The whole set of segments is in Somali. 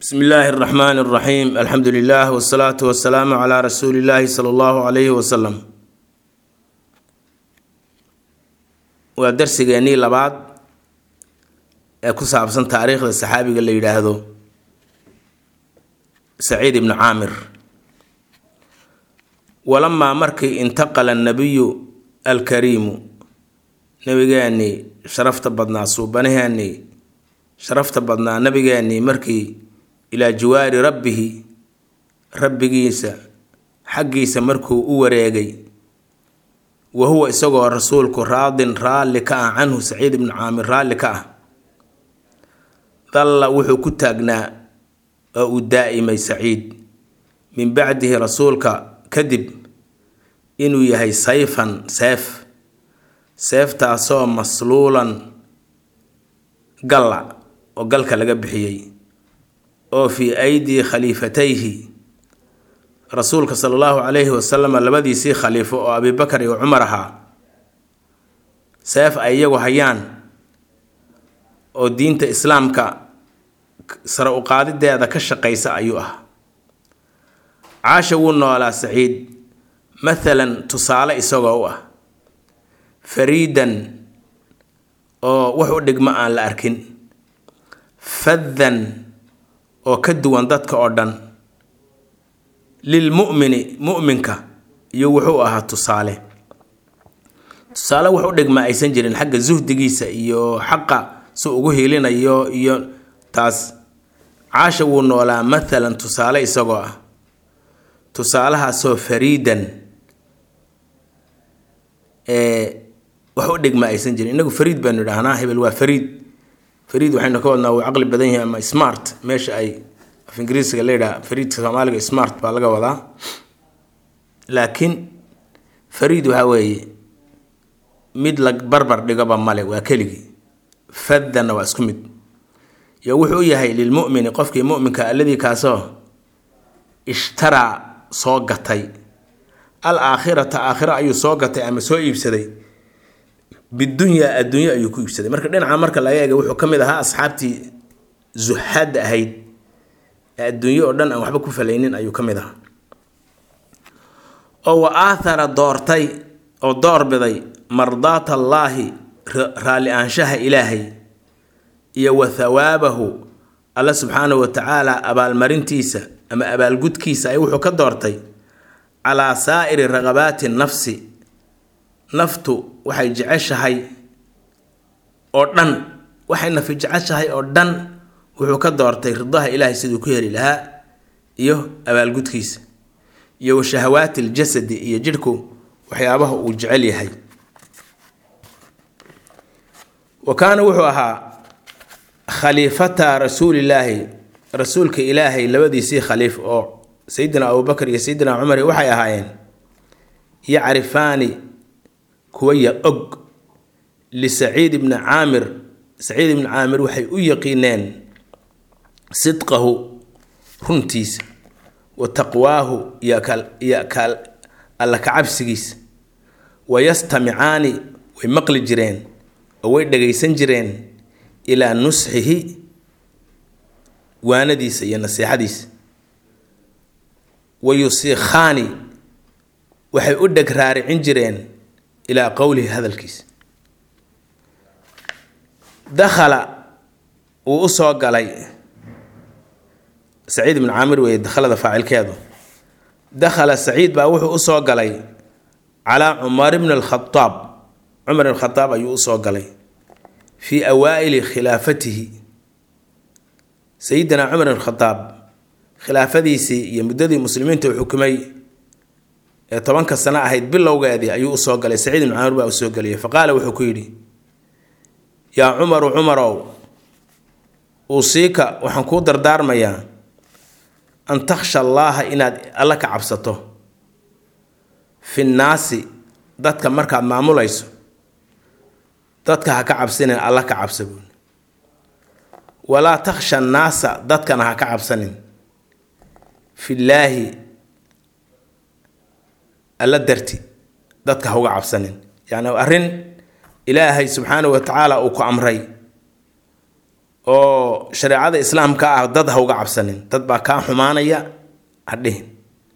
bsmi illaahi اraxmaan اraxiim alxamdu lilah wsalaatu wasalaamu calaa rasuuli illaahi sala allahu alayhi wasalam waa darsigeennii labaad ee ku saabsan taariikhda saxaabiga la yidhaahdo saciid ibnu caamir walamaa markii intaqala annabiyu alkariimu nabigeennii sharafta badnaa suubanaheennii sharafta badnaa nabigeennii markii ilaa jiwaari rabbihi rabbigiisa xaggiisa markuu u wareegay wa huwa isagoo rasuulku raadin raalli ka ah canhu saciid ibnu caamir raalli ka ah dalla wuxuu ku taagnaa oo uu daa'imay saciid min bacdihi rasuulka kadib inuu yahay sayfan seef seeftaasoo masluulan galla oo galka laga bixiyey oo fii aydii khaliifatayhi rasuulka sala allahu calayhi wasalam labadiisii khaliifo oo abibakar iyo cumar ahaa seef ay iyagu hayaan oo diinta islaamka sare u qaadideeda ka shaqaysa ayuu ah caasha wuu noolaa saciid mathalan tusaale isagoo u ah fariidan oo wax u dhigmo aan la arkin faddan oo ka duwan dadka oo dhan lilmu'mini mu'minka iyo wuxuu ahaa tusaale tusaale wax u dhigma aysan jirin xagga suhdigiisa iyo xaqa si ugu hiilinayo iyo taas caasha wuu noolaa mathalan tusaale isagoo ah tusaalahaasoo fariidan wax u dhigma aysan jirin inagu fariid baanu idhaahnaa hebel waa fariid fariid waxaynu ka wadnaa wuu caqli badan yahay ama smart meesha ay af ingiriisiga la yidhaha fariidka soomaaliga smart baa laga wadaa laakiin fariid waxaa weeye mid la barbar dhigoba male waa keligii faddanna waa isku mid yo wuxuu u yahay lilmu'mini qofkii mu'minka alladii kaasoo ishtaraa soo gatay al aakhirata aakhiro ayuu soo gatay ama soo iibsaday bidunyaa adduunyo ayuu ku iibsaday marka dhinaca marka laga eega wuxuu ka mid ahaa asxaabtii zuxaadda ahayd ee adduunyo oo dhan aan waxba ku falaynin ayuu ka mid ahaa oo wa aathara doortay oo doorbiday mardaat allaahi raalli aanshaha ilaahay iyo wa thawaabahu alla subxaanahu wa tacaala abaalmarintiisa ama abaalgudkiisa ay wuxuu ka doortay calaa saa'iri raqabaati nafsi naftu waxay jeceshahay oo dhan waxay nafi jeceshahay oo dhan wuxuu ka doortay ridaha ilaahay siduu ku heli lahaa iyo abaalgudkiisa iyo wa shahawaati ljasadi iyo jidhku waxyaabaha uu jecel yahay wa kaana wuxuu ahaa khaliifata rasuulillaahi rasuulka ilaahay labadiisii khaliif oo sayidina abubakar iyo sayidina cumar waxay ahaayeen yacrifaani kuwa ya og lisaciid ibni caamir saciid ibni caamir waxay u yaqiineen sidqahu runtiisa wa taqwaahu iyo ka alla kacabsigiisa wayastamicaani way maqli jireen oo way dhagaysan jireen ilaa nusxihi waanadiisa iyo nasiixadiisa wa yusiikhaani waxay u dheg raaricin jireen ilaa qowlihi hadalkiisa dakhala wuu u soo galay saciid ibnu caamir weeye dakhalada faacilkeedu dakhala saciid baa wuxuu u soo galay calaa cumar ibni alkhadaab cumar ibn khadaab ayuu u soo galay fii awaa'ili khilaafatihi sayidina cumar ibn khadaab khilaafadiisii iyo muddadii muslimiinta uu xukumay ee tobanka sano ahayd bilowgeedii ayuu usoo galay saciid ibnu camir baa usoo geliyay fa qaala wuxuu ku yidhi yaa cumaru cumarow uusiika waxaan kuu dardaarmayaa an takhsha allaaha inaad alla ka cabsato fi nnaasi dadka markaad maamulayso dadka ha ka cabsanin alla ka cabsa buuli walaa takhsha annaasa dadkana ha ka cabsanin fillaahi alla darti dadka ha uga cabsanin yacni arrin ilaahay subxaanahu wa tacaala uu ku amray oo oo shareecada islaamka ah dad ha uga cabsanin dad baa kaa xumaanaya ha dhihin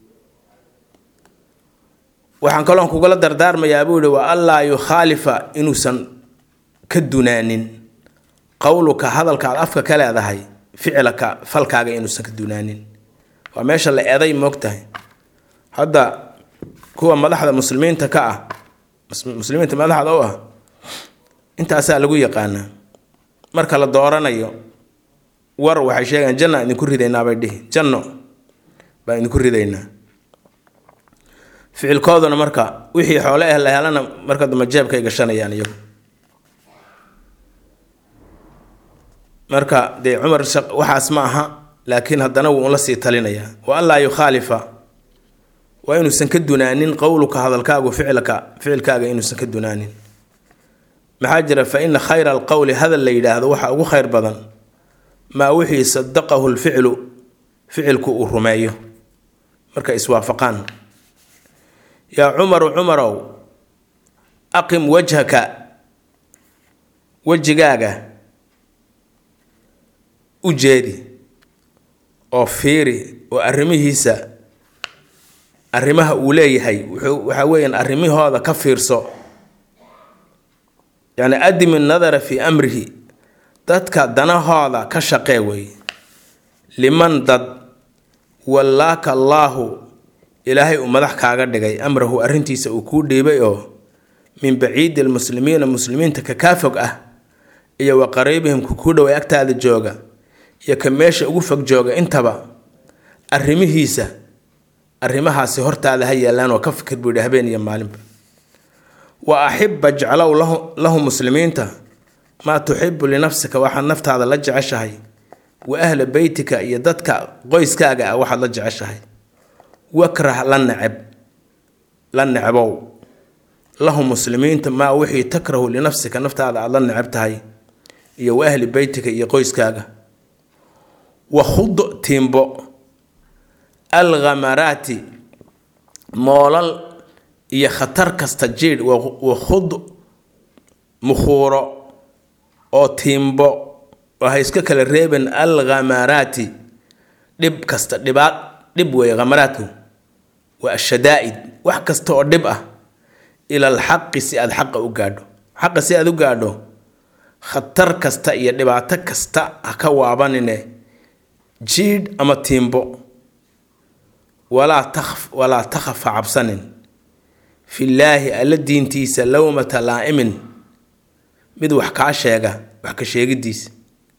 waxaan kaloon kugula dardaarmayaa buu yihi wa allaa yukhaalifa inuusan ka dunaanin qowluka hadalkaad afka ka leedahay ficilaka falkaaga inuusan ka dunaanin waa meesha la eeday moogtahay hadda kuwa madaxda muslimiinta ka ah muslimiinta madaxda u ah intaasaa lagu yaqaanaa marka la dooranayo war waxay sheegaan janna idinku ridaynaa bay dhihi janno baan idinku ridaynaa ficilkooduna marka wixii xoole ah la helana marka dambe jeebkay gashanayaan iyagu marka dee cumar waxaas ma aha laakiin haddana wuu unla sii talinayaa wa allaa yukhaalifa waa inuusan ka dunaanin qowluka hadalkaagu ficilka ficilkaaga inuusan ka dunaanin maxaa jira fa ina khayra alqowli hadal la yidhaahdo waxa ugu khayr badan maa wixii sadaqahu lficlu ficilku uu rumeeyo marka iswaafaqaan yaa cumaru cumarow aqim wajhaka wejigaaga u jeedi oo fiiri oo arrimihiisa arrimaha uu leeyahay wuxuu waxaa weeyaan arrimahooda ka fiirso yacni adimi nadara fii amrihi dadka danahooda ka shaqee weeye liman dad wallaaka allaahu ilaahay uu madax kaaga dhigay amrahu arrintiisa uu kuu dhiibay oo min baciidi almuslimiina muslimiinta ka kaa fog ah iyo wa qariibihim ku kuu dhoway agtaada jooga iyo ka meesha ugu fog jooga intaba arrimihiisa arrimahaasi hortaada ha yeelaan oo ka fikir buu yidhi habeen iyo maalinba wa axibba jeclow lahu lahu muslimiinta maa tuxibu linafsika waxaad naftaada la jeceshahay wa ahla beytika iyo dadka qoyskaaga ah waxaad la jeceshahay wakrah la neceb la necbow lahu muslimiinta maa wixii takrahu linafsika naftaada aada la neceb tahay iyo wa ahli beytika iyo qoyskaaga wa khud tiimbo alkhamaraati moolal iyo khatar kasta jiidh wa khud mukhuuro oo tiimbo oo ha iska kala reeben alkhamaraati dhib kasta dhibaad dhib weeye khamaraadku waa ashadaa'id wax kasta oo dhib ah ila alxaqi si aada xaqa u gaadho xaqa si aada u gaadho khatar kasta iyo dhibaato kasta ha ka waabanine jiidh ama tiimbo walaa takf walaa takhafa cabsanin fillaahi alla diintiisa lowmata laa'imin mid wax kaa sheega wax ka sheegidiisa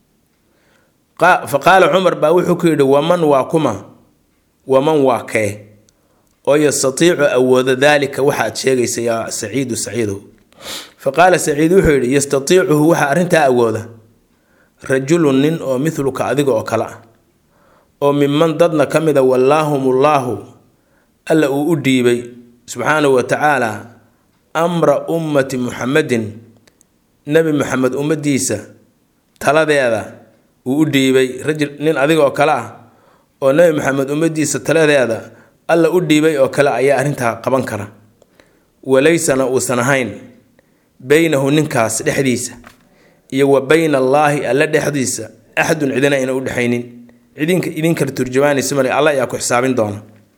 fa qaala cumar baa wuxuu ku yidhi waman waa kuma waman waa kee oo yastatiicu awooda daalika waxaad sheegaysa yaa saciidu saciidow fa qaala saciid wuxuu yidhi yastatiicuhu waxaa arrintaa awooda rajulun nin oo midluka adiga oo kale ah oo miman dadna ka mida wallaahumullaahu alla uu u dhiibay subxaanahu wa tacaala amra ummati muxamedin nebi moxamed ummadiisa taladeeda uu u dhiibay rajul nin adiga oo kale ah oo nebi moxamed ummadiisa taladeeda alla u dhiibay oo kale ayaa arrintaa qaban kara walaysana uusan ahayn beynahu ninkaas dhexdiisa iyo wa bayna allaahi alla dhexdiisa axadun cidina ayna u dhexaynin cidinka idin kala turjumaanaysa male alla ayaa ku xisaabin doona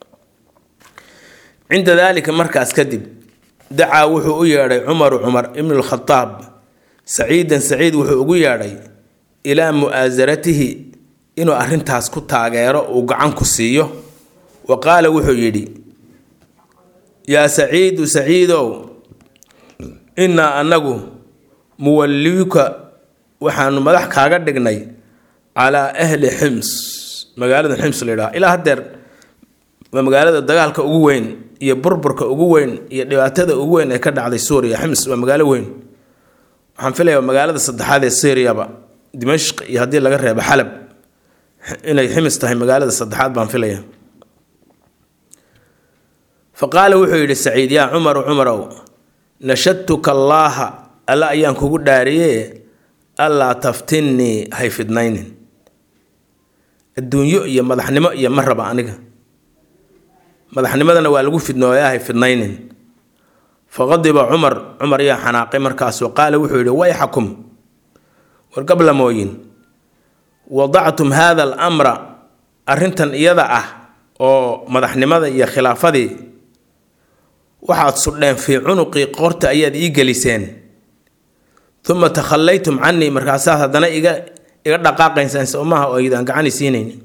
cinda daalika markaas kadib dacaa wuxuu u yeedhay cumaru cumar ibnu lkhadaab saciidan saciid wuxuu ugu yeedhay ilaa mu'aasaratihi inuu arrintaas ku taageero uu gacan ku siiyo wa qaala wuxuu yidhi yaa saciidu saciidow innaa annagu muwalliika waxaanu madax kaaga dhignay calaa ahli xims magaalada xims la yidhaha ilaa haddeer waa magaalada dagaalka ugu weyn iyo burburka ugu weyn iyo dhibaatada ugu weyn ee ka dhacday suuriya xims waa magaalo weyn waxaan filaya magaalada saddexaad ee syriaba dimashq iyo haddii laga reebo xalab inay ximis tahay magaalada saddexaad baan filaya fa qaala wuxuu yidhi saciid yaa cumaru cumarow nashadtuka allaaha alla ayaan kugu dhaariye allaa taftinnii hay fidnaynin adduunyo iyo madaxnimo iyo ma raba aniga madaxnimadana waa lagu fidnooyaa hay fidnaynin faqadiba cumar cumar yaa xanaaqay markaasoo qaala wuxuu yidhi wayxakum war gablamooyin wadactum hada alamra arrintan iyada ah oo madaxnimada iyo khilaafadii waxaad sudheen fii cunuqii qoorta ayaad ii geliseen uma takhallaytum canii markaasaad haddana iga iga dhaqaaqaysaan soomaha oo aydaan gacani siinaynin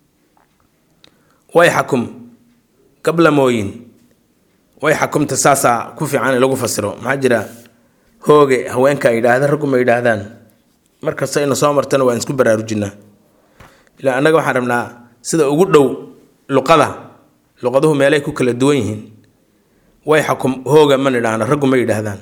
wayxakum gablamooyin wayxakumta saasaa ku fiican in lagu fasiro maxaa jira hooge haweenka yidhaahda raggu ma yidhaahdaan markasta ina soo martana waan isku baraarujinaa ilaa annaga waxaan rabnaa sida ugu dhow luqada luqaduhu meelay ku kala duwan yihiin wayxakum hooga ma nidhaahno raggu ma yidhaahdaan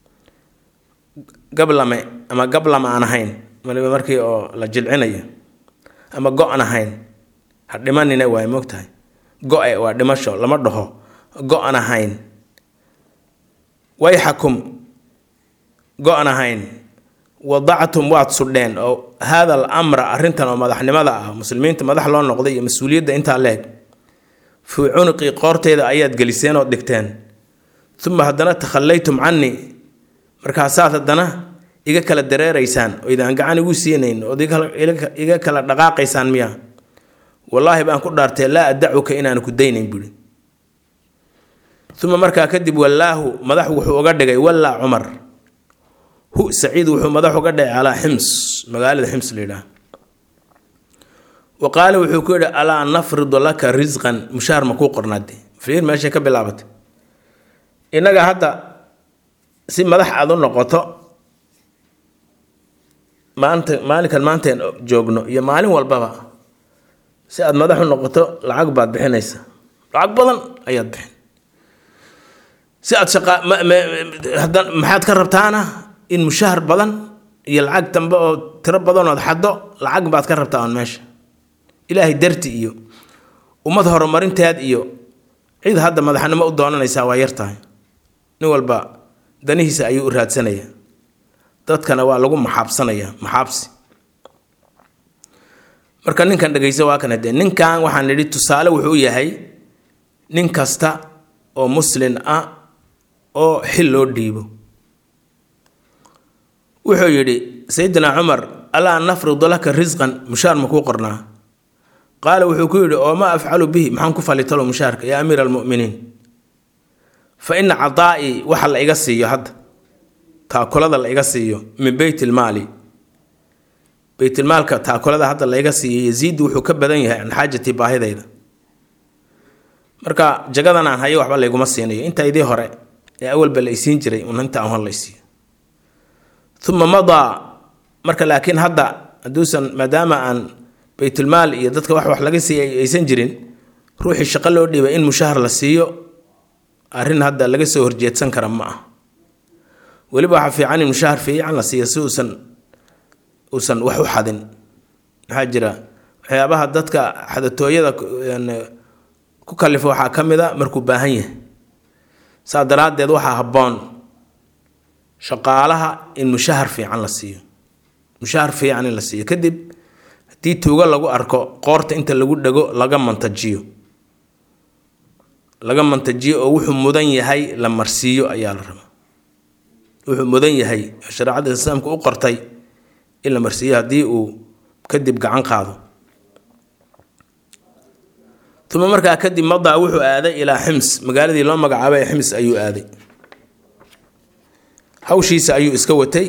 gablame ama gablama aan ahayn waliba markii oo la jilcinayo ama go-an ahayn ha dhimanina waay moogtahay go-e waa dhimasho lama dhaho go-an ahayn wayxakum go-an ahayn wadactum waad sudheen oo haada al amra arrintan oo madaxnimada ah muslimiinta madax loo noqday iyo mas-uuliyadda intaa leeg fii cunuqii qoorteeda ayaad geliseen oo dhigteen uma haddana takhallaytum canii markaasaad haddana iga kala dareeraysaan oo idaan gacan igu siinayn ood iga kala dhaqaaqaysaan miya wallaahi baan ku dhaartee laa adacuka inaanu ku daynayn buhi uma markaa kadib wallaahu madax wuxuu uga dhigay wallaa cumar hu saciid wuxuu madax uga dhigay calaa xims magaalada xims la yidhaah wa qaala wuxuu ku yidhi alaa nafridu laka risqan mushaar ma kuu qornaade fiir meeshay ka bilaabatay innaga hadda si madax aad u noqoto maanta maalinkan maanteen joogno iyo maalin walbaba si aad madax u noqoto lacag baad bixinaysa lacag badan ayaad bixin si aad shaqa hadda maxaad ka rabtaana in mushahar badan iyo lacag dambe oo tiro badanood xaddo lacag baad ka rabtaa on meesha ilaahay darti iyo ummad horumarinteed iyo cid hadda madaxnimo u doonanaysaa waa yar tahay nin walba danihiisa ayuu u raadsanaya dadkana waa lagu maxaabsanaya maxaabsi marka ninkan dhegeysa waa kan hadee ninkan waxaan nidhi tusaale wuxuu yahay nin kasta oo muslin ah oo xil loo dhiibo wuxuu yidhi sayidina cumar alaa nafridu laka risqan mushaar ma kuu qornaa qaala wuxuu ku yidhi oo maa afcalu bihi maxaan ku falitalo mushaarka yaa amiira almu'miniin fa ina cadaa'ii waxa la iga siiyo hadda taakulada la iga siiyo min beyt ilmaali beytilmaalka taakulada hadda la iga siiyo yaziid wuxuu ka badan yahay can xaajatii baahidayda marka jagadan aan hayo waxba layguma siinayo intaydii hore ee awalba la isiin jiray un inta hor la isiiyo uma madaa marka laakiin hadda hadduusan maadaama aan baytulmaal iyo dadka wax wax laga siiya aysan jirin ruuxii shaqo loo dhiibay in mushahar la siiyo arrin hadda laga soo horjeedsan kara ma ah weliba waxaa fiican in mushahar fiican la siiyo si uusan uusan wax u xadin maxaa jira waxyaabaha dadka xadatooyada ku kalifa waxaa ka mid a markuu baahan yahay saa daraaddeed waxaa habboon shaqaalaha in mushahar fiican la siiyo mushahar fiican in la siiyo kadib haddii tuugo lagu arko qoorta inta lagu dhego laga mantajiyo laga mantajiyo oo wuxuu mudan yahay la marsiiyo ayaa la rabaa wuxuu mudan yahay shareecada islaamka u qortay in la marsiiyo haddii uu kadib gacan qaado uma markaa kadib madaa wuxuu aaday ilaa xims magaaladii loo magacaabay xims ayuu aaday hawshiisa ayuu iska watay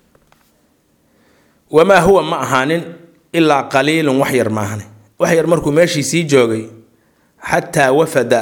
wamaa huwa ma ahaanin ilaa qaliilun wax yar maahane wax yar markuu meeshii sii joogay xataa wafada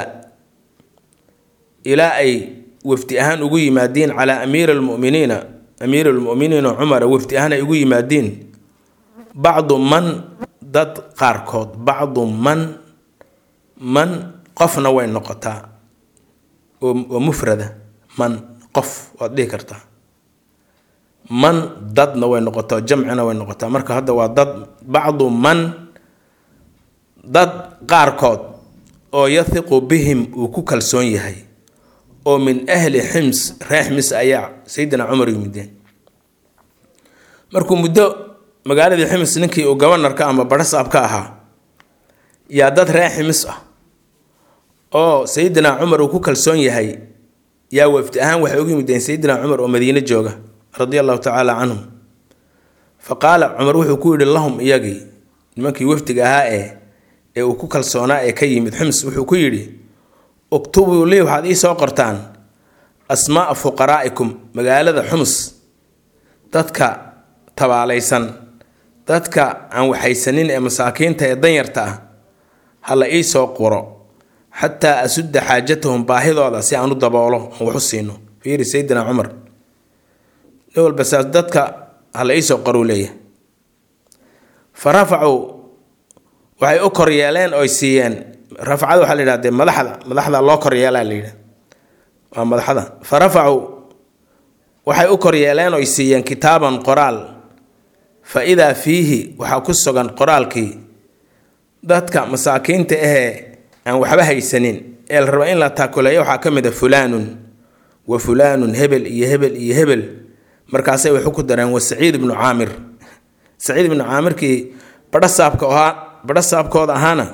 ilaa ay wafdi ahaan ugu yimaadiin calaa amiiri almuminiina amiiri lmuminiina cumara wafdi ahaan ay ugu yimaadiin bacdu man dad qaarkood bacdu man man qofna way noqotaa oo mufrada man qof waad dhihi kartaa man dadna way noqotaa jamcina way noqotaa marka hadda waa dad bacdu man dad qaarkood oo yahiqu bihim uu ku kalsoon yahay oo min ahli xims reer xims ayaa sayidina cumar yimideen markuu muddo magaaladii xims ninkii uu gabanarka ama barasaab ka ahaa yaa dad reer ximis ah oo sayidina cumar uu ku kalsoon yahay yaa wafdi ahaan waxay ugu yimideen sayidina cumar oo madiine jooga radia allahu tacaala canhum fa qaala cumar wuxuu ku yidhi lahum iyagii nimankii wafdiga ahaa ee ee uu ku kalsoonaa ee ka yimid xums wuxuu ku yidhi uktubuu lii waxaad ii soo qortaan asmaaa fuqaraa'ikum magaalada xums dadka tabaalaysan dadka aan waxaysanin ee masaakiinta ee danyarta ah ha la ii soo qoro xataa asudda xaajatahum baahidooda si aan u daboolo aan wax u siino fiiri sayidina cumar nin walba saas dadka ha la ii soo qoruu leeyahay fa rafacuu waxay u kor yeeleen oy siiyeen rafcada waxaa la yidhahda dee madaxda madaxda loo kor yeelaa la yidhaha waa madaxda fa rafacuu waxay u kor yeeleen oy siiyeen kitaaban qoraal fa idaa fiihi waxaa ku sugan qoraalkii dadka masaakiinta ahee aan waxba haysanin ee la raba in la taakuleeyo waxaa ka mid a fulaanun wa fulaanun hebel iyo hebel iyo hebel markaasay waxu ku dareen wa saciid ibnu caamir saciid ibnu caamirkii badho saabka ahaa badho saabkooda ahaana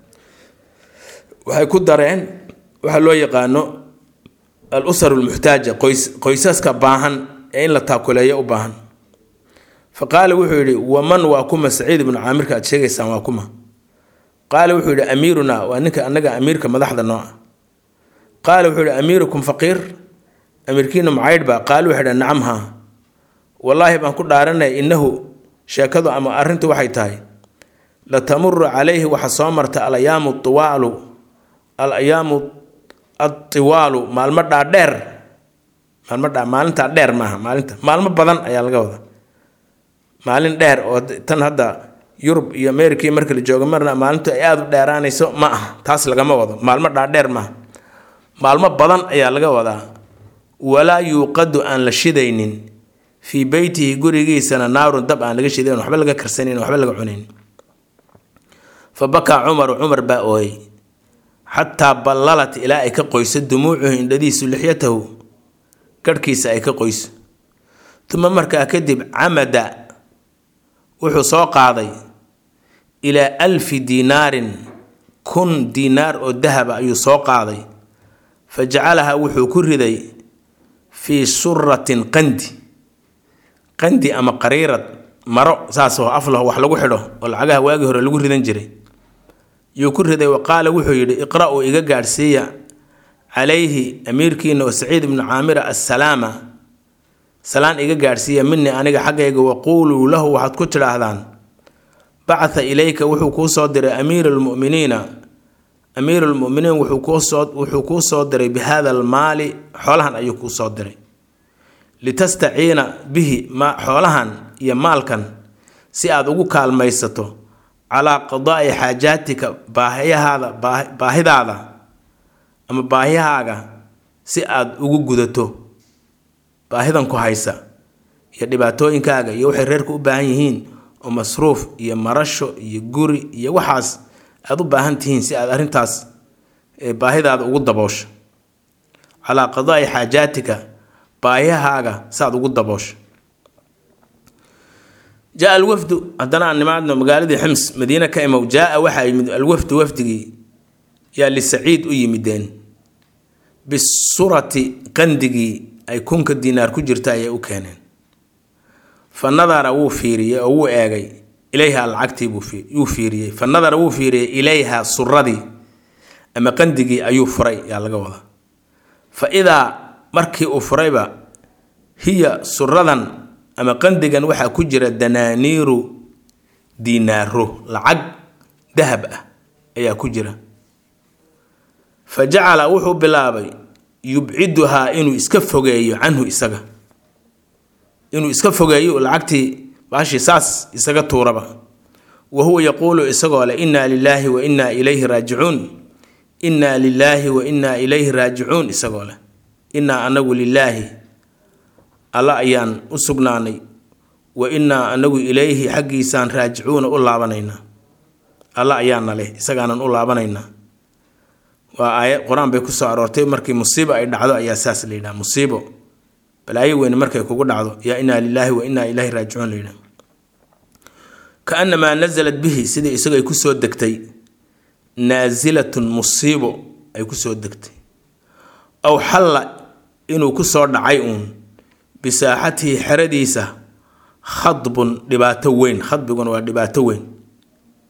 waxay ku dareen waxaa loo yaqaano al usar lmuxtaaja qoys qoysaska baahan ee in la taakuleeyo u baahan fa qaala wuxuu yidhi waman waa kuma saciid ibnu caamirka aad sheegaysaan waa kuma qaala wuxuu yidhi amiiruna waa ninka annaga amiirka madaxda noo ah qaala wuxuu yidhi amiirukum faqiir amiirkiina macaydhba qaala wuxuu yidhi nacam haa wallaahi baan ku dhaaranaya innahu sheekadu ama arrintu waxay tahay la tamuru calayhi waxa soo marta alayaamu tiwaalu al ayaamu atiwaalu maalmo dhaadheer maalmo dha maalintaa dheer maaha maalinta maalmo badan ayaa laga wadaa maalin dheer oo tan hadda yurub iyo america iyo marka la joogo marna maalintu ay aada u dheeraanayso ma aha taas lagama wado maalmo dhaadheer maaha maalmo badan ayaa laga wadaa walaa yuuqadu aan la shidaynin fii beytihi gurigiisana naarun dab aan laga shidayn waxba laga karsanayn waxba laga cunayn fa bakaa cumaru cumar baa ooyey xataa ballalat ilaa ay ka qoyso dumuucuhu indhadiisu lixyatahu garhkiisa ay ka qoyso uma markaa kadib camada wuxuu soo qaaday ilaa alfi diinaarin kun diinaar oo dahaba ayuu soo qaaday fa jacalaha wuxuu ku riday fii suratin qandi qandi ama qariirad maro saasoo aflaho wax lagu xidho oo lacagaha waagii hore lagu ridan jiray yuu ku riday wa qaala wuxuu yidhi iqra-uu iga gaadhsiiya calayhi amiirkiina oo saciid ibnu caamira assalaama salaan iga gaadhsiiya minii aniga xaggayga waquuluu lahu waxaad ku tidhaahdaan bacatha ilayka wuxuu kuu soo diray amiiru lmuminiina amiiru lmuminiin wuxuu kuu soo diray bi hada almaali xoolahan ayuu kuu soo diray litastaciina bihi ma xoolahan iyo maalkan si aad ugu kaalmaysato calaa qadaa'i xaajaatika baahiyahaada baahidaada ama baahiyahaaga si aad ugu gudato baahidan ku haysa iyo dhibaatooyinkaaga iyo waxay reerku u baahan yihiin oo masruuf iyo marasho iyo guri iyo waxaas aada u baahan tihiin si aad arrintaas baahidaada ugu daboosho calaa qadaa'i xaajaatika baahiyahaaga saaad ugu daboosho jaa alwafdu haddana aan nimaadno magaaladii xims madiine ka imow jaa waxaa yimid alwafdu wafdigii yaa lisaciid u yimideen bisurati qandigii ay kunka diinaar ku jirta ayay u keeneen fa nadara wuu fiiriyey oo wuu eegay ilayha lacagtiibuu fiiriyey fa nadara wuu fiiriyey ilayha suradii ama qandigii ayuu furay yaa laga wadaa fa idaa markii uu furayba hiya suradan ama qandigan waxaa ku jira danaaniiru diinaaro lacag dahab ah ayaa ku jira fa jacala wuxuu bilaabay yubciduhaa inuu iska fogeeyo canhu isaga inuu iska fogeeyo lacagtii baashii saas isaga tuuraba wa huwa yaquulu isagoo leh innaa lilaahi wa innaa ilayhi raajicuun innaa lilaahi wa innaa ilayhi raajicuun isagoo leh innaa anagu lilaahi alla ayaan u sugnaanay wa innaa anagu ilayhi xaggiisaan raajicuuna u laabanaynaa alla ayaana leh isagaanan u laabanaynaa waa aayad qur-aan bay ku soo aroortay markii musiibo ay dhacdo ayaa saas la yidhaha musiibo balaayo weyne markay kugu dhacdo yaa innaa lilaahi wa innaa ilayhi raajicuun la yidhaha kaanamaa nasalat bihi sidii isagu ay kusoo degtay naasilatun musiibo ay kusoo degtay aw xalla inuu kusoo dhacay uun bisaaxatihi xeradiisa khadbun dhibaato weyn khadbiguna waa dhibaato weyn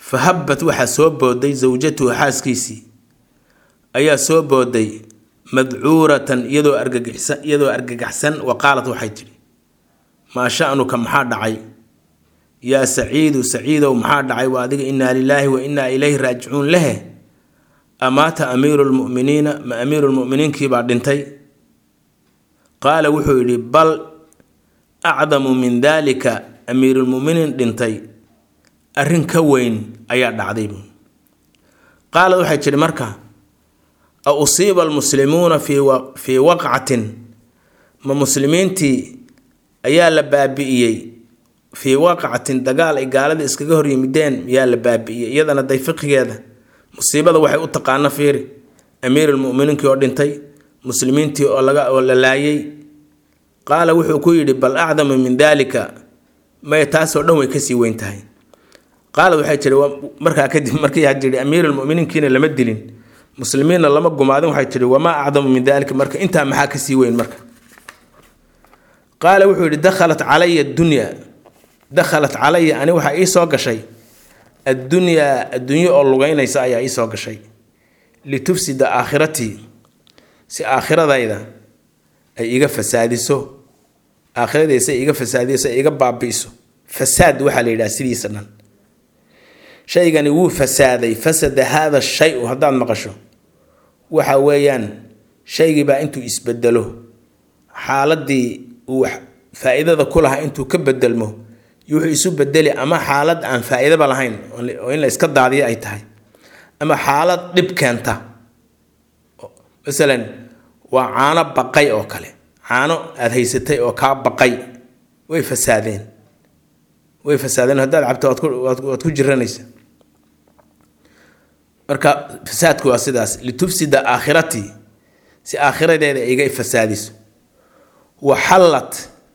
fa habbat waxaa soo booday sawjatuhu xaaskiisii ayaa soo booday madcuuratan iyadoo argagixsan iyadoo argagaxsan wa qaalat waxay tidhi maa sha'nuka maxaa dhacay yaa saciidu saciidow maxaa dhacay waa adiga innaa lilaahi wa innaa ilayhi raajicuun lehe amaata amiiru lmu'miniina ma amiiru lmu'miniinkiibaa dhintay qaala wuxuu yidhi bal acdamu min daalika amiirulmu'miniin dhintay arrin ka weyn ayaa dhacday buun qaalad waxay tidhi marka a usiiba almuslimuuna fii waqcatin ma muslimiintii ayaa la baabi'iyey fii waqcatin dagaal ay gaalada iskaga hor yimideen miyaa la baabi'iyey iyadana day fiqigeeda musiibada waxay u taqaana fiiri amiirulmu'miniinkii oo dhintay muslimiintii oo laga oo la laayay qaala wuxuu ku yidhi bal acdamu min daalika may taasoo dhan way kasii weyn tahay qaalad waxay tihi markaa kadib markii had tihi amiirulmuminiinkiina lama dilin muslimiinna lama gumaadin waxay tihi wamaa acdamu min daalika marka intaa maxaa kasii weyn marka qaala wuxuu yidhi dakhalat calaya dunya dakhalat calaya ani waxaa ii soo gashay addunyaa addunyo oo lugeynaysa ayaa ii soo gashay litufsida aakhiratii si aakhiradayda ay iga fasaadiso aakhiradaysa iga fasaadiso ay iga baabi'iso fasaad waxaa la yidhaha sidiisa dhan shaygani wuu fasaaday fasada haada shay-u haddaad maqasho waxa weeyaan shaygiibaa intuu isbedelo xaaladii uu faa-iidada ku lahaa intuu ka bedelmo wuxuu isu bedeli ama xaalad aan faa-iidaba lahayn oo in la iska daadiyo ay tahay ama xaalad dhib keenta masalan waa caano baqay oo kale caano aada haysatay oo kaa baqay way fasaadeen way fasaadeen haddaad cabto waad ku jiranaysa marka fasaadku waa sidaas litufsida aakhiratii si aakhiradeeda iga fasaadiso waxallad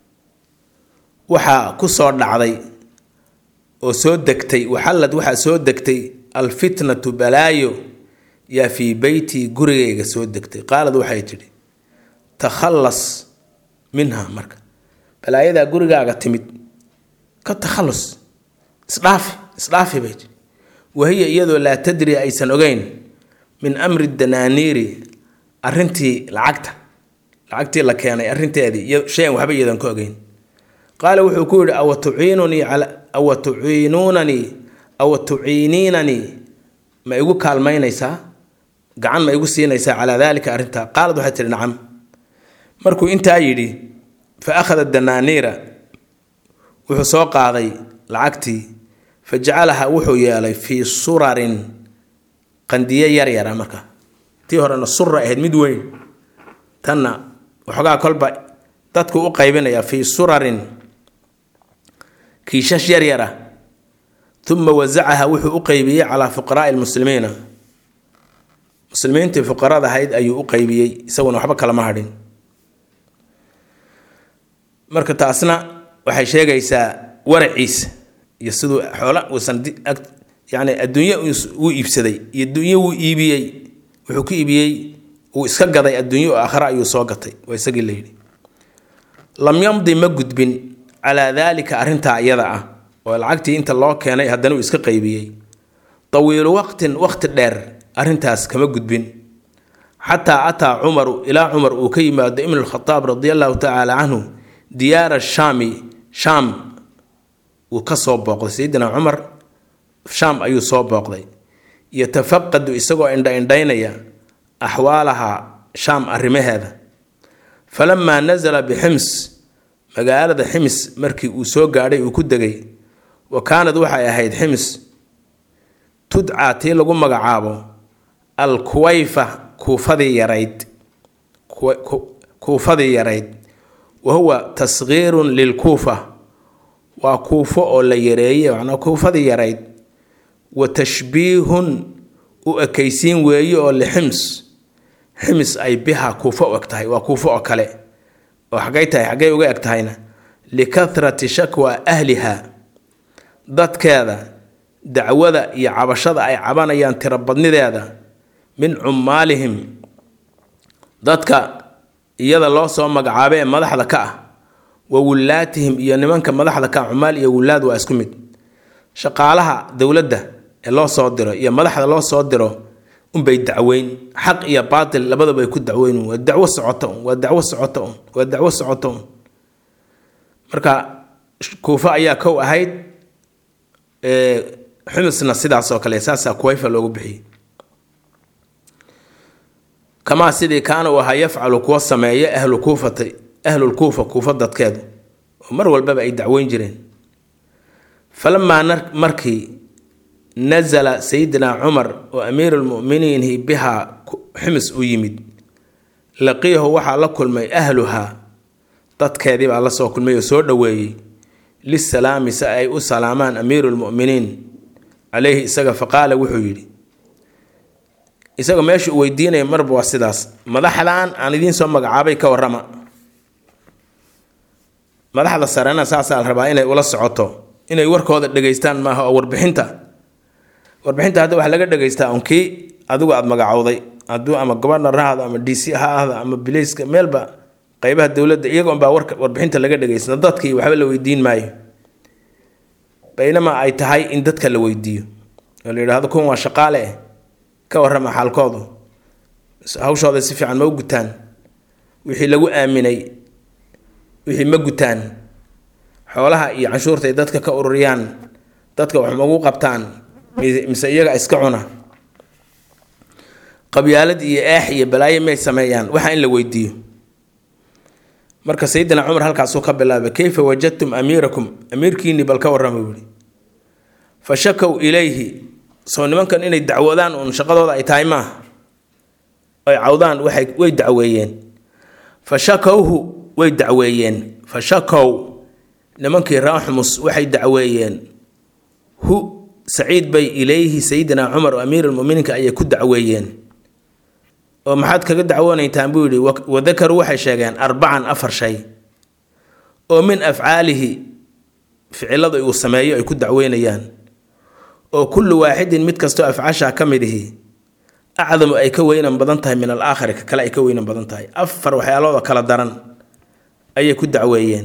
waxaa ku soo dhacday oo soo degtay waxallad waxaa soo degtay alfitnatu balaayo yaa fii beytii gurigayga soo degtay qaalad waxay tidhi takhallas minha marka balaayadaa gurigaaga timid ka takhallus isdhaafi isdhaafi bay tidhi wahiya iyadoo laa tadri aysan ogeyn min amri danaaniiri arrintii lacagta lacagtii la keenay arrinteedii shayan waxba iyadan ka ogeyn qaala wuxuu ku yidhi awa tuciinunii awa tuciinuunanii awa tuciiniinanii ma igu kaalmaynaysaa gacan ma igu siinaysaa calaa daalika arrintaa qaalad waxay tihi nacam markuu intaa yidhi fa akhada danaaniira wuxuu soo qaaday lacagtii fa jacalaha wuxuu yeelay fii surarin qandiye yaryara marka tii horena sura ahayd mid weyn tanna waxoogaa kolba dadku u qaybinaya fii surarin kiishash yaryara uma wasacaha wuxuu u qeybiyey calaa fuqaraai lmuslimiina muslimiintii fuqarada ahayd ayuu u qeybiyey isaguna waxba kalama hadhin marka taasna waxay sheegaysaa waraciisa iyo siduu xoola uusan yani adduunye wuu iibsaday iyo adduunye wuu iibiyey wuxuu ku iibiyey uu iska gaday adduunye oo aakhare ayuu soo gatay waa isagii la yidhi lam yamdi ma gudbin calaa daalika arrintaa iyada ah oo lacagtii inta loo keenay haddana uu iska qaybiyey tawiilu waqtin waqti dheer arrintaas kama gudbin xataa ataa cumaru ilaa cumar uu ka yimaado ibnu lkhadaab radi allahu tacaala canhu diyaara shaami shaam uu ka soo booqday sayidina cumar shaam ayuu soo booqday yatafaqadu isagoo indha-indhaynaya axwaalaha shaam arrimaheeda falamaa nasala bixims magaalada xims markii uu soo gaadhay uu ku degay wa kaanad waxay ahayd xims tudcaa tii lagu magacaabo al kuwayfa kuufadii yarayd kuufadii yarayd wa huwa tasgiirun lilkuufa waa kuufo oo la yareeyey macnaa kuufadii yarayd wa tashbiihun u ekaysiin weeye oo lixims xims ay biha kuufo u eg tahay waa kuufo oo kale oo xaggay tahay xaggay uga eg tahayna likahrati shakwa ahliha dadkeeda dacwada iyo cabashada ay cabanayaan tirobadnideeda min cummaalihim dadka iyada loo soo magacaabay ee madaxda ka ah wa wullaatihim iyo nimanka madaxda ka ah cummaal iyo wullaad waa isku mid shaqaalaha dowladda ee loo soo diro iyo madaxda loo soo diro unbay dacweyn xaq iyo baatil labadaba ay ku dacweyn waa dacwo socota un waa dacwo socota un waa dacwo socota un marka kuufa ayaa kow ahayd xumisna sidaas oo kale saasaa kuwayfa loogu bixiyey kamaa sidii kaana uu ahaa yafcalu kuwa sameeya ahlu kuufati ahlulkuufa kuufa dadkeedu oo mar walbaba ay dacweyn jireen falamaa markii nasala sayidina cumar oo amiirulmuminiinhi bihaa xumis u yimid laqiyahu waxaa la kulmay ahluhaa dadkeedii baa la soo kulmay oo soo dhoweeyey lisalaami si ay u salaamaan amiirulmuminiin caleyhi isaga faqaala wuxuu yidhi isagoo meesha uu weydiinaya marba waa sidaas madaxdan aan idiin soo magacaabay ka warrama madaxda sarena saasaa la rabaa inay ula socoto inay warkooda dhegaystaan maaha oo warbixinta warbixinta hadda waxaa laga dhegaystaa un kii adigu aada magacowday hadduu ama gobernor ha ahdo ama d c ha ahdo ama bilayska meelba qeybaha dowladda iyaga unbaa warka warbixinta laga dhegaysta dadkii waxba la weydiin maayo baynamaa ay tahay in dadka la weydiiyo oo la yidhahdo kun waa shaqaale eh ka warrama xaalkoodu hawshooda si fiican ma u gutaan wixii lagu aaminay wixii ma gutaan xoolaha iyo canshuurta ay dadka ka ururiyaan dadka wax magu qabtaan mise iyaga iska cuna qabyaalad iyo eex iyo balaayo may sameeyaan waxa in la weydiiyo marka sayidina cumar halkaasuu ka bilaabay kayfa wajadtum amiirakum amiirkiinii bal ka warrama buuhi fa shakow ilayhi soo nimankan inay dacwoodaan uun shaqadooda ay tahay maaha ay cawdaan waxay way dacweeyeen fa shakowhu way dacweeyeen fa shakow nimankii raaxmus waxay dacweeyeen hu saciid bay ilayhi sayidina cumar oo amiirulmuminiinka ayay ku dacweeyeen oo maxaad kaga dacwoonaytaan buu yidhi wadakaruu waxay sheegeen arbacan afar shay oo min afcaalihi ficilada uu sameeyo ay ku dacweynayaan oo kullu waaxidin mid kastoo afcaashaa ka mid ihi acdamu ay ka weynan badan tahay min alaakhari ka kale ay ka weynan badan tahay afar waxyaalooda kala daran ayay ku dacweeyeen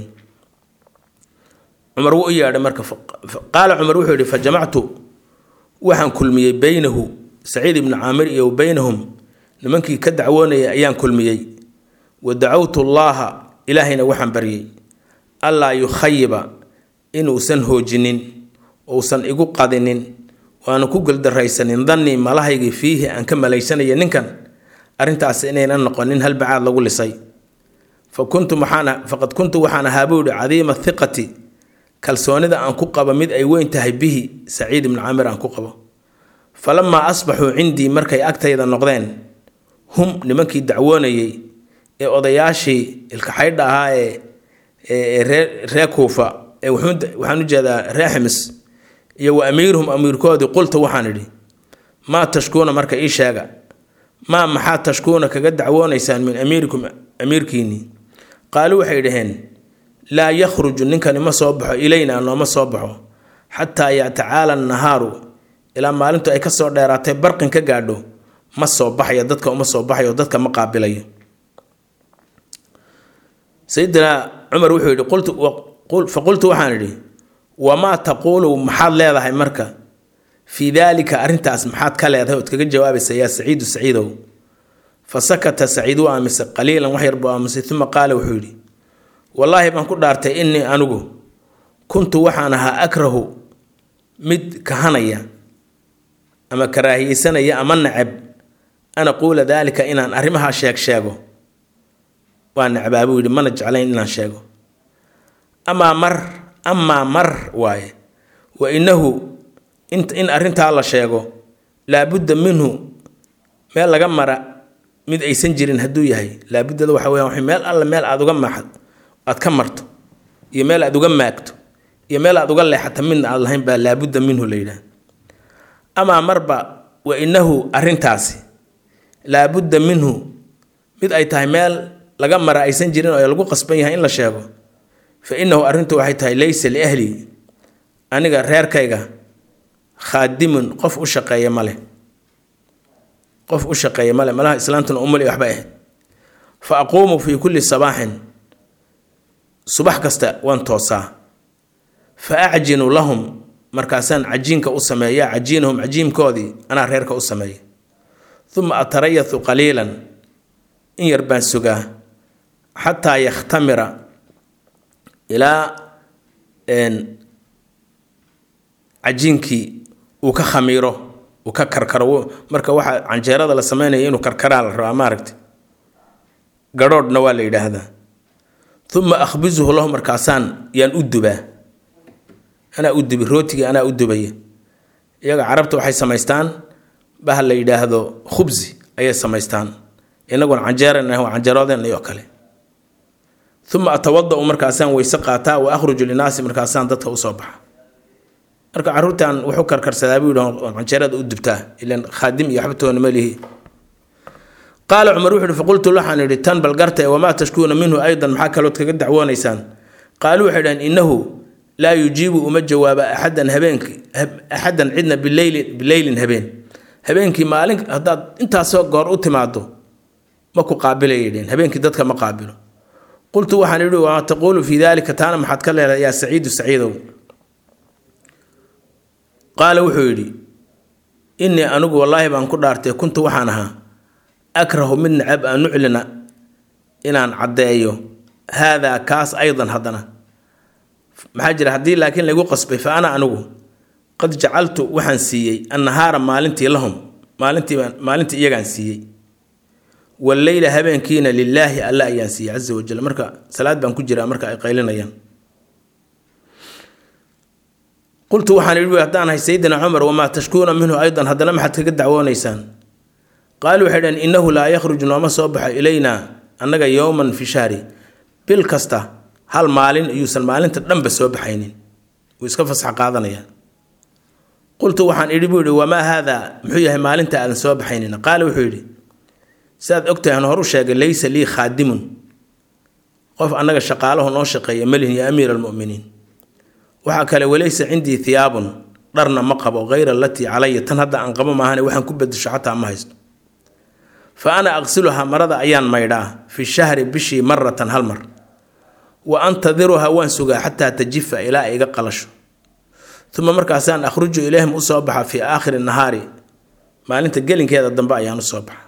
cumar wuu u yeedhay marka qaala cumar wuxuu yidhi fa jamactu waxaan kulmiyey beynahu saciid ibnu caamir iyo beynahum nimankii ka dacwoonayay ayaan kulmiyey wa dacawtu llaaha ilaahayna waxaan baryey allaa yukhayiba inuusan hoojinin uusan igu qadinin waana ku geldaraysanin dannii malahaygii fiihi aan ka malaysanaya ninkan arrintaas inaynan noqonin hal bacaad lagu lisay fa kuntu waxaan faqad kuntu waxaan ahaa buu yihi cadiima hiqati kalsoonida aan ku qabo mid ay weyn tahay bihi saciid ibnu camir aan ku qabo falamaa asbaxuu cindii markay agtayda noqdeen hum nimankii dacwoonayey ee odayaashii ilkaxaydha ahaa ee ree ree kuufa ee waxaan u jeedaa ree ximis iyo wa amiiruhum amiirkoodii qulta waxaan idhi maa tashkuuna marka ii sheega maa maxaa tashkuuna kaga dacwoonaysaan min amiirikum amiirkiinnii qaaluu waxay dhaheen laa yakhruju ninkani ma soo baxo ilaynaa nooma soo baxo xataa yatacaala annahaaru ilaa maalintu ay kasoo dheeraatay barqin ka gaadho ma soo baxayo dadka uma soo baxayo dadka ma qaabilayo sayidina cumar wuxuu yidhi fa qultu waxaan idhi wamaa taquulu maxaad leedahay marka fii daalika arrintaas maxaad ka leedahay ood kaga jawaabaysa yaa saciidu saciidow fa sakata saciid u aamisay qaliilan wax yar buu aamusay uma qaala wuxuu yidhi wallaahi baan ku dhaartay innii anigu kuntu waxaan ahaa akrahu mid kahanaya ama karaahiyeysanaya ama nacab an aquula daalika inaan arrimahaa sheeg sheego waa nacbaa buu yidhi mana jeclayn inaan sheego amaa mar amaa mar waaye wa innahu in arrintaa la sheego laabudda minhu meel laga mara mid aysan jirin hadduu yahay laabuddada waxa weya meel alle meel aada uga maaxad aad ka marto iyo meel aad uga maagto iyo meel aad uga leexato midna aad lahayn baa laabudda minhu la yidhaah amaa marba wa innahu arrintaasi laabudda minhu mid ay tahay meel laga mara aysan jirin oo lagu qasban yahay in la sheego fa innahu arrintu waxay tahay laysa liahli aniga reerkayga khaadimun qof u shaqeeya male qof u shaqeeya male malaha islaantuna umali waxbay ahayd fa aquumu fii kulli sabaaxin subax kasta waan toosaa fa acjinu lahum markaasaan cajiinka u sameeya cajiinahum cajiimkoodii anaa reerka u sameeya uma atarayathu qaliilan in yar baan sugaa xataa yakhtamira ilaa cajiinkii uu ka khamiiro uu ka karkaro marka waxa canjeerada la sameynaya inuu karkaraa la rabaa maaragta garhoodhna waa la yidhaahdaa uma akhbisuhu lahu markaasaan yaan u dubaa anaa u dubi rootigii anaa u dubaya iyaga carabta waxay samaystaan baha la yidhaahdo khubsi ayay samaystaan inaguna canjeeran canjeeroodeen iyo kale uma atawada-u markaasaan weyse qaataa wa akhruju linaasi markaasaan dadka usoo baxa marka caruurtan wuxuu karkarsadaa buu yidhi canjeerada u dubtaa ilan khaadim iyo waxbatoona malihi qaala cumar wuxu uhi faqultu waxaan idhi tan bal garta wamaa tashkuuna minhu aydan maxaa kalood kaga dacwoonaysaan qaaluu waxay dhaheen innahu laa yujiibu uma jawaaba axadan habeenki axadan cidna bileyli bileylin habeen habeenkii maalin haddaad intaasoo goor u timaado ma ku qaabilayay dheen habeenkii dadka ma qaabilo qultu waxaan idhi wamaa taquulu fii daalika taana maxaad ka leedahay yaa saciidu saciidow qaala wuxuu yidhi innii anigu wallaahi baan ku dhaartay kuntu waxaan ahaa akrahu mid nacab an nuclina inaan caddeeyo haadaa kaas aydan haddana maxaa jira haddii laakiin laygu qasbay fa ana anigu qad jacaltu waxaan siiyey annahaara maalintii lahum maalintiibaan maalintii iyagaan siiyey walleyla habeenkiina lilaahi alla ayaan siiyey casa wajal marka salaad baan ku jiraa marka ay qaylinayaan qultu waxaan idhi haddaan ahay sayidina cumar wamaa tashkuuna minhu aydan haddana maxaad kaga dacwoonaysaan qaaluu waxay dhaheen innahu laa yakhruju nooma soo baxo ilaynaa annaga yowman fi shahri bil kasta hal maalin iyuusan maalinta dhanba soo baxaynin wuu iska fasax qaadanayaan qultu waxaan idhi buu yidhi wamaa haadaa muxuu yahay maalinta aadan soo baxaynin qaala wuxuu yidhi sidaad ogtahay aan horu sheegay laysa lii khaadimun qof annaga shaqaalahu noo shaqeeya malihin ya amiira almu'miniin waxaa kale walaysa cindii hiyaabun dharna ma qabo hayra alatii calaya tan hadda aan qabo maahane waxaan ku bedesho xataa ma haysto fa ana aqsiluhaa marada ayaan maydhaa fi shahri bishii maratan hal mar wa antadiruhaa waan sugaa xataa tajifa ilaa ay iga qalasho uma markaasaan akhruju ilayhim usoo baxa fii aakhiri nahaari maalinta gelinkeeda dambe ayaan usoo baxa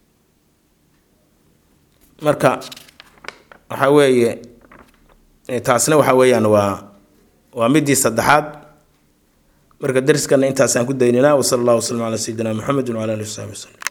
marka waxaa weeye taasna waxa weeyaan waa waa midii saddexaad marka dariskana intaasaan ku daynanaa wasala allah waslm calaa sayidina muxamedi wcala alihi wasaxbi waslem